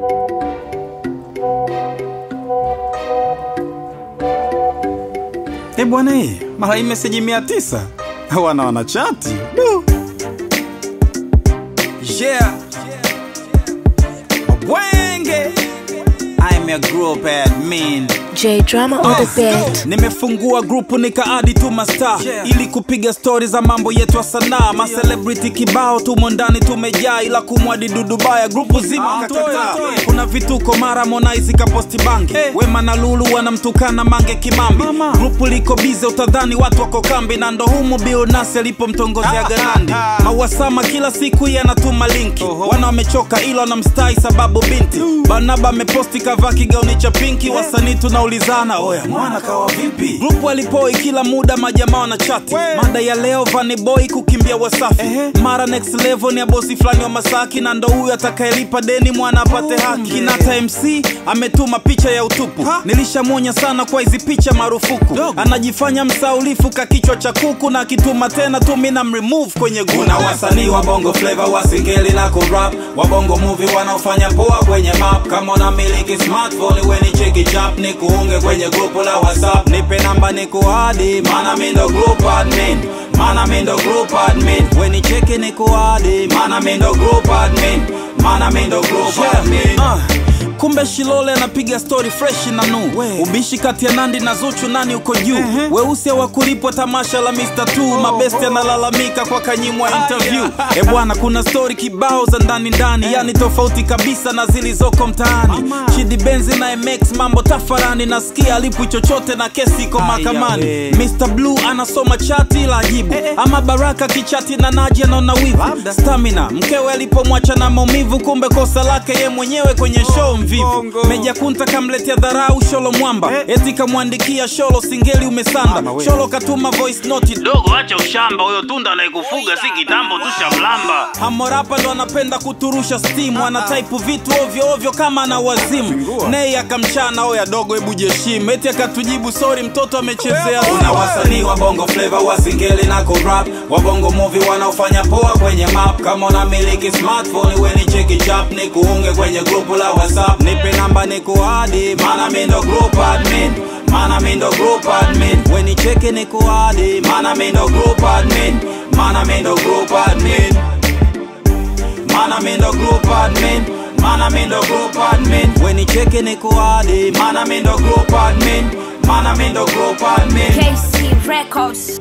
Eh bwana hii mara hii meseji mia tisa wana wanachati Du. yeah Wenge I'm a group admin J Drama on the beat. nimefungua grupu nikaadi tu masta Yeah. ili kupiga stori za mambo yetu ya sanaa macelebrity kibao tumo ndani tumejaa ila kumwadi dudubaya grupu zima Ah, kakataa. toa, toa. kuna vituko mara Harmonize kaposti bangi wema na lulu wanamtukana mange kimambi Mama. grupu liko bize utadhani watu wako kambi na ndo humu bilnasi alipomtongozea ganandi mawasama kila siku yanatuma linki wana wamechoka ila wanamstai sababu binti banaba ameposti kavaa kigauni cha pinki wasanii tunaulizana oya mwana kawa vipi grupu alipoi kila muda majamaa wana chati mada ya leo Vanny boy kukimbia wasafi mara next level ni ya bosi fulani wa masaki na ndo huyu atakayelipa deni mwana apate haki kinata mc ametuma picha ya utupu nilishamwonya sana kwa hizi picha marufuku anajifanya msaulifu ka kichwa cha kuku na akituma tena tu mina mremove kwenye kuna wasanii wa bongo flavor wa singeli na kurap wa bongo movie wanaofanya poa kwenye map kama unamiliki smartphone weni cheki chap ni kuunge kwenye grupu la whatsapp nipe namba ni kuadi mana mindo group admin mana mindo group admin weni cheki ni kuadi mana mindo group admin mana mindo group admin uh. kumbe shilole anapiga stori freshi na nu ubishi kati ya nandi na zuchu nani uko juu weusi hawakulipwa tamasha la mr t mabesti analalamika kwa kanyimwa interview e bwana kuna stori kibao za ndani ndani yani tofauti kabisa na zilizoko mtaani chidi benzi na mx mambo tafarani nasikia alipwi chochote na kesi iko mahakamani mr blue anasoma chati la ajibu ama baraka kichati na naji anaona wivu stamina mkewe alipomwacha na maumivu kumbe kosa lake ye mwenyewe kwenye show mvivu meja kunta kamletea dharau sholo mwamba eti kamwandikia sholo singeli umesanda sholo katuma voice note dogo acha ushamba huyo tunda anayekufuga si kitambo tushamlamba hamorapa ndo anapenda kuturusha stimu anataipu vitu ovyo ovyo kama ana wazimu nei akamchana oya dogo hebu jeshimu eti akatujibu sori mtoto amechezea kuna wasanii wa bongo flava wa singeli na kurap wa bongo movie wanaofanya poa kwenye map kama unamiliki smartphone weni cheki chap ni kuunge kwenye grupu la whatsapp nipe namba ni kuadi mana mindo group admin mana mindo group admin weni cheki ni kuadi mana mindo group admin mana mindo group admin mana mindo group admin mana mindo group admin weni cheki ni kuadi mana mindo group admin mana mindo group admin KC Records.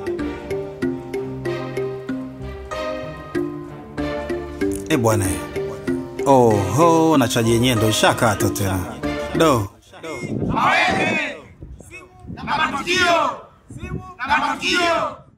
e bwana oho na chaji yenyewe ndo ishakata tena do na matukio na matukio